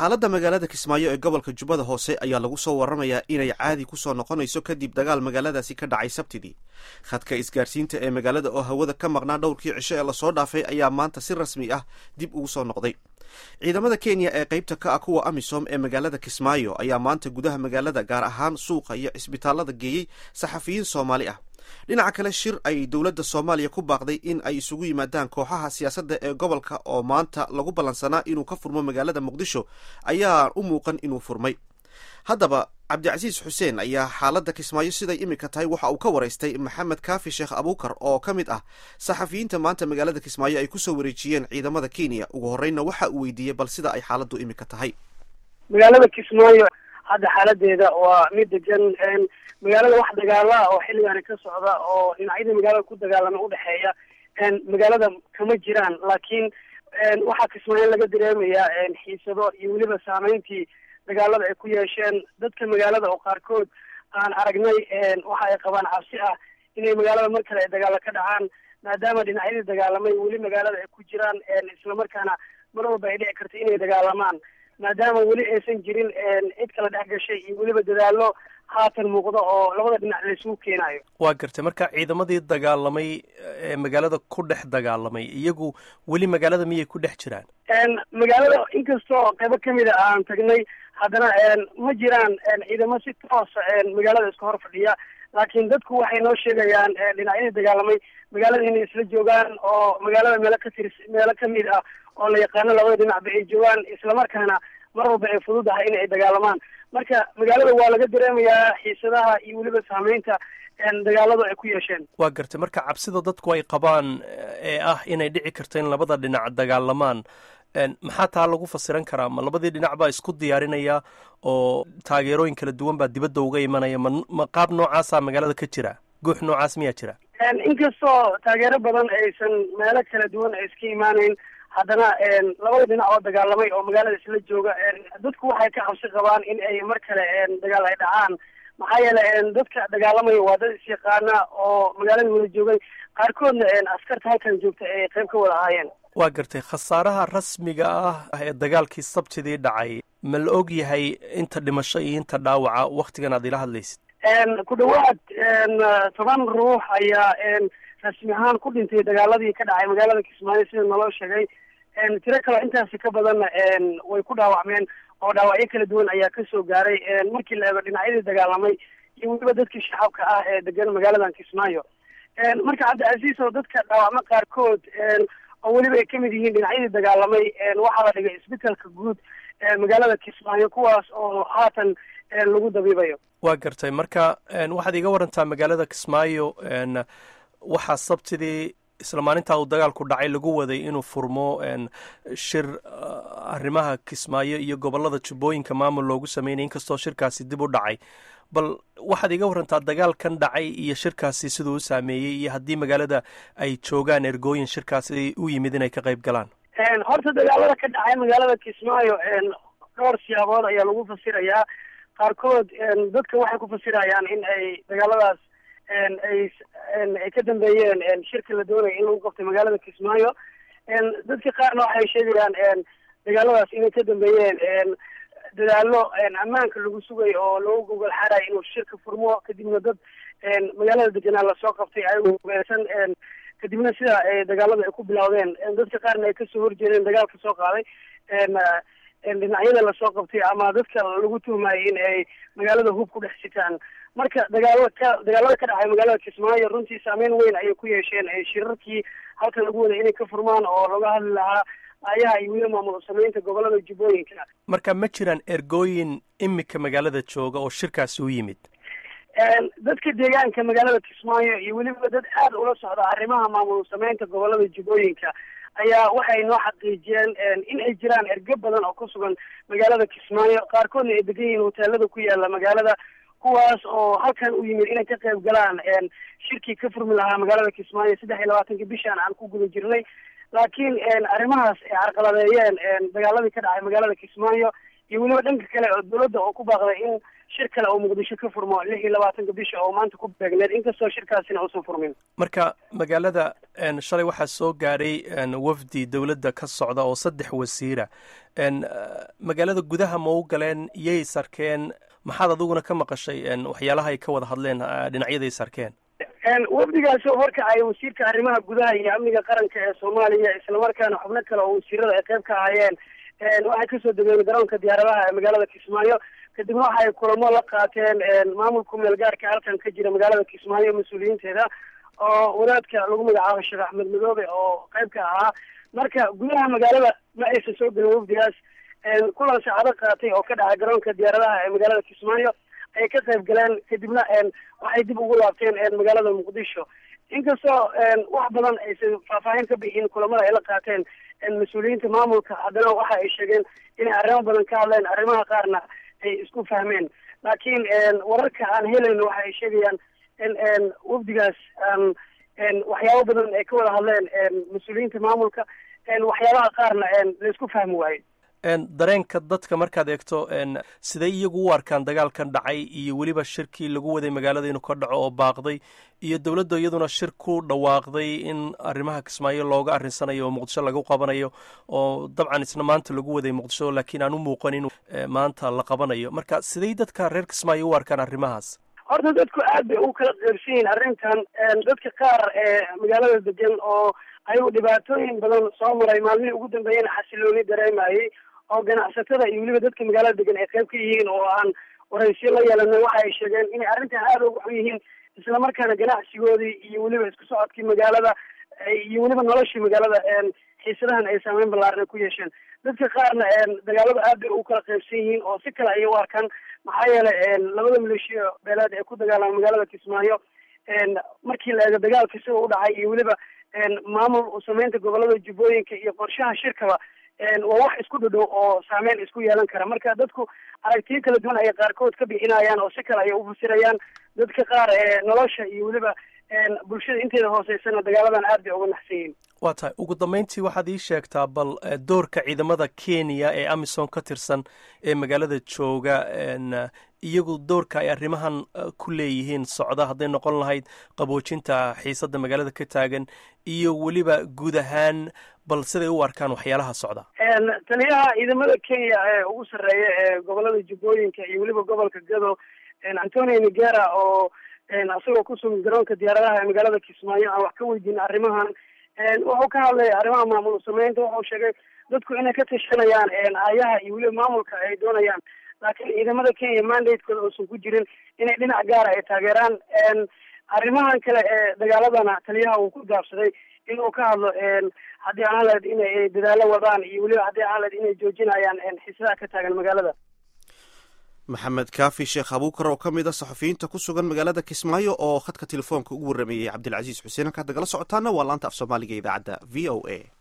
xaaladda magaalada kismaayo ee gobolka jubbada hoose ayaa lagu soo waramayaa inay caadi kusoo noqonayso kadib dagaal magaaladaasi ka dhacay sabtidii khadka isgaarsiinta ee magaalada oo hawada ka maqnaa dhowrkii cisho ee lasoo dhaafay ayaa maanta si rasmi ah dib ugu soo noqday ciidamada kenya ee qeybta ka ah kuwa amisom ee magaalada kismaayo ayaa maanta gudaha magaalada gaar ahaan suuqa iyo cisbitaalada geeyey saxafiyiin soomaali ah dhinaca kale shir ay dowladda soomaaliya ku baaqday in ay isugu yimaadaan kooxaha siyaasadda ee gobolka oo maanta lagu ballansanaa inuu ka furmo magaalada muqdisho ayaa u muuqan inuu furmay haddaba cabdicasiis xuseen ayaa xaaladda kismaayo siday iminka tahay waxa uu ka waraystay maxamed kaafi sheekh abuukar oo ka mid ah saxafiyiinta maanta magaalada kismaayo ay kusoo wareejiyeen ciidamada kenya ugu horreynna waxa uu weydiiyey bal sida ay xaaladdu iminka tahay magaalada kismaayo hadda xaaladeeda waa mid degan magaalada wax dagaala oo xilligaani ka socda oo dhinacyada magaalada ku dagaalama udhexeeya magaalada kama jiraan laakiin waxaa kismaayo laga dareemayaa xiisado iyo weliba saameyntii dagaalada ay ku yeesheen dadka magaalada oo qaarkood aan aragnay waxa ay qabaan cabsi ah inay magaalada mar kale ay dagaalo ka dhacaan maadaama dhinacyadii dagaalamay weli magaalada ay ku jiraan islamarkaana mar walba ay dhici karto inay dagaalamaan maadaama weli aysan jirin cid kala dhex gashay iyo weliba dadaalo haatan muuqda oo labada dhinac laysugu keenayo waa gartay marka ciidamadii dagaalamay ee magaalada ku dhex dagaalamay iyagu weli magaalada miyay ku dhex jiraan magaalada inkastoo qaybo kamida aan tagnay haddana ma jiraan ciidamo si toosa magaalada iska hor fadhiya laakiin dadku waxay noo sheegayaan dhinacyadii dagaalamay magaalada inay isla joogaan oo magaalada meelo ka tirs meelo kamid ah oo la yaqaano labada dhinacba ay joogaan islamarkaana mar walba ay fududahay in ay dagaalamaan marka magaalada waa laga dareemayaa xiisadaha iyo weliba saameynta dagaaladu ay ku yeesheen waa gartay marka cabsida dadku ay qabaan ee ah inay dhici karto in labada dhinac dagaalamaan maxaa taa lagu fasiran karaa ma labadii dhinac baa isku diyaarinaya oo taageerooyin kala duwan baa dibadda uga imanaya ma ma qaab noocaasa magaalada ka jira guux noocaas miyaa jira inkastoo taageero badan aysan meelo kala duwan ay iska imaaneyn haddana labada dhinac oo dagaalamay oo magaalada isla jooga dadku waxay ka cabsi qabaan in ay mar kale dagaal ay dhacaan maxaa yeele dadka dagaalamaya waa dad isyaqaana oo magaalada wada joogay qaarkoodna askarta halkan joogta ay qayb ka wada ahaayeen waa gartay khasaaraha rasmiga ah ee dagaalkii sabtidii dhacay ma la og yahay inta dhimasho iyo inta dhaawaca waktigan aad ila hadlaysid ku dhawaad toban ruux ayaa rasmi ahaan ku dhintay dagaaladii ka dhacay magaalada kismaayo sida naloo sheegay tiro kaleo intaasi ka badanna way ku dhaawacmeen oo dhaawacyo kala duwan ayaa kasoo gaaray markii la eego dhinacyadii dagaalamay iyo weliba dadkii shacabka ah ee degan magaaladan kismaayo marka cabdicasiis oo dadka dhaawacmo qaarkood oo weliba ay kamid yihiin dhinacyadii dagaalamay waxaa la dhigay isbitaalka guud magaalada kismaayo kuwaas oo haatan lagu dabiibayo waa gartay marka waxaad iga warantaa magaalada kismaayo waxaa sabtidii isla maalintaa uu dagaalku dhacay lagu waday inuu furmo shir arrimaha kismaayo iyo gobollada jubbooyinka maamul loogu sameynaya inkastoo shirkaasi dib u dhacay bal waxaad iga warantaa dagaalkan dhacay iyo shirkaasi siduu u saameeyey iyo haddii magaalada ay joogaan ergooyin shirkaasi u yimid inay ka qayb galaan horta dagaalada ka dhacay magaalada kismaayo dhowr siyaabood ayaa lagu fasirayaa qaarkood dadka waxay ku fasirayaan in ay dagaaladaas ay ay ka dambeeyeen shirka la doonaya in lagu qabtay magaalada kismaayo dadka qaarna waxay sheegayaan dagaaladaas inay ka dambeeyeen dadaalo ammaanka lagu sugay oo lagu gogol xarayo inuu shirka furmo kadibna dad magaalada deganaa lasoo qabtay ayagoo ugeesan kadibna sida dagaalada ay ku bilowdeen dadka qaarna ay kasoo horjeedeen dagaalka soo qaaday dhinacyada lasoo qabtay ama dadka lagu tuhmayay in ay magaalada hub ku dhex sitaan marka dagaalo ka dagaalada ka dhacay magaalada kismaayo runtii saameyn weyn ayay ku yeesheen shirarkii halkan lagu waday inay ka furmaan oo laga hadli lahaa ayaha iyo weliba maamul sameynta gobolada jubbooyinka marka ma jiraan ergooyin imika magaalada jooga oo shirkaasi u yimid dadka deegaanka magaalada kismaayo iyo weliba dad aada ula socda arrimaha maamul sameynta gobolada jubbooyinka ayaa waxay noo xaqiijiyeen in ay jiraan ergo badan oo ku sugan magaalada kismaayo qaarkoodna ay degan yihiin hoteelada ku yaala magaalada kuwaas oo halkan u yimid inay ka qayb galaan shirkii ka furmi lahaa magaalada kismaayo saddex iyo labaatanka bishaan aan ku guda jirnay laakiin arrimahaas ay carqaladeeyeen dagaaladii ka dhacay magaalada kismaayo iyo weliba dhanka kale oo dawladda oo ku baaqday in shir kale oo muqdisho ka furmo lix iyo labaatanka bisha oo maanta ku beegneed inkastoo shirkaasina uusan furmin marka magaalada shalay waxaa soo gaadhay wafdi dowladda ka socda oo saddex wasiira magaalada gudaha ma u galeen iyay sarkeen maxaad adiguna ka maqashay waxyaalaha ay ka wada hadleen dhinacyaday sarkeen wafdigaasi oo horkacaya wasiirka arrimaha gudaha iyo amniga qaranka ee soomaaliya islamarkaana xubno kale oo wasiirada ay qayb ka ahaayeen waxay kasoo degeen garoonka diyaaradaha ee magaalada kismaayo kadibna waxay kulamo la qaateen maamulka meel gaarka halkan ka jira magaalada kismaayo mas-uuliyiinteeda oo wadaadka lagu magacaabo sheekh axmed madoobe oo qayb ka ahaa marka gudaha magaalada ma aysan soo gelin wafdigaas kulan saacado qaatay oo ka dhacay garoonka diyaaradaha ee magaalada kismaayo ay ka qayb galeen kadibna waxay dib ugu laabteen magaalada muqdisho inkastoo wax badan aysan faahfaahin ka bixin kulamada ay la qaateen mas-uuliyiinta maamulka haddana waxa ay sheegeen inay arrimo badan ka hadleen arrimaha qaarna ay isku fahmeen laakiin wararka aan helayno waxa ay sheegayaan in wafdigaas waxyaabo badan ay ka wada hadleen mas-uuliyiinta maamulka waxyaabaha qaarna laisku fahmi waayo dareenka dadka markaad eegto siday iyagu u arkaan dagaalkan dhacay iyo weliba shirkii lagu waday magaalada inuu ka dhaco oo baaqday iyo dowladda iyaduna shir ku dhawaaqday in arrimaha kismaayo looga arrinsanayo oo muqdisho lagu qabanayo oo dabcan isna maanta lagu waday muqdisho laakiin aan u muuqan in maanta la qabanayo marka siday dadka reer kismaayo u arkaan arrimahaas horta dadku aad bay u kala qeybsan yihiin arrintan dadka qaar ee magaalada degan oo ayuu dhibaatooyin badan soo maray maalmihii ugu dambeeyana xasilooni dareemayay oo ganacsatada iyo weliba dadka magaalada degan ay qayb ka yihiin oo aan waraysiyo la yeelanay waxa ay sheegeen inay arrintan aada uga xun yihiin islamarkaana ganacsigoodii iyo weliba isku socodkii magaalada iyo weliba noloshii magaalada xiisadahan ay saameyn ballaaran ku yeesheen dadka qaarna dagaalada aad bay u kala qaybsan yihiin oo si kale ayay u arkaan maxaa yeelay labada maleeshiya beeleed ee ku dagaalama magaalada kismaayo markii la eego dagaalka sida u dhacay iyo weliba maamul sameynta gobolada jubbooyinka iyo qorshaha shirkaba waa wax isku dhadhow oo saameyn isku yeelan kara marka dadku aragtiyo kala duwan ayay qaarkood ka bixinayaan oo si kale ayay ufasirayaan dadka qaar nolosha iyo weliba bulshada inteeda hooseysana dagaaladan aad bay uga naxsan yihiin waa tahay ugu dambeyntii waxaad ii sheegtaa bal doorka ciidamada kenya ee amisom ka tirsan ee magaalada jooga iyagu doorka ay arrimahan ku leeyihiin socda hadday noqon lahayd qaboojinta xiisadda magaalada ka taagan iyo weliba guud ahaan bal siday u arkaan waxyaalaha socda taliyaha ciidamada kenya ee ugu sarreeya ee gobolada jubbooyinka iyo weliba gobolka gado antonio nigera oo isagoo kusugan garoonka diyaaradaha ee magaalada kismaayo aan wax ka weydiin arrimahan wuxuu ka hadlaya arrimaha maamul sameynta wuxuu sheegay dadku inay ka tashanayaan aayaha iyo weliba maamulka ay doonayaan laakiin ciidamada kenya mandatekooda uusan ku jirin inay dhinac gaara ay taageeraan arrimahan kale ee dagaaladana taliyaha uu ku gaabsaday inuu ka hadlo haddii aan lahayd inay dadaalo wadaan iyo weliba haddii aan lahayd inay joojinayaan xiisadaha ka taagan magaalada maxamed kaafi sheekh abuukar oo ka mid a saxufiyiinta ku sugan magaalada kismaayo oo khadka telefoonka ugu warrameeyey cabdilcasiis xuseen halkaad nagala socotaana waa laanta af soomaaliga idaacadda v o a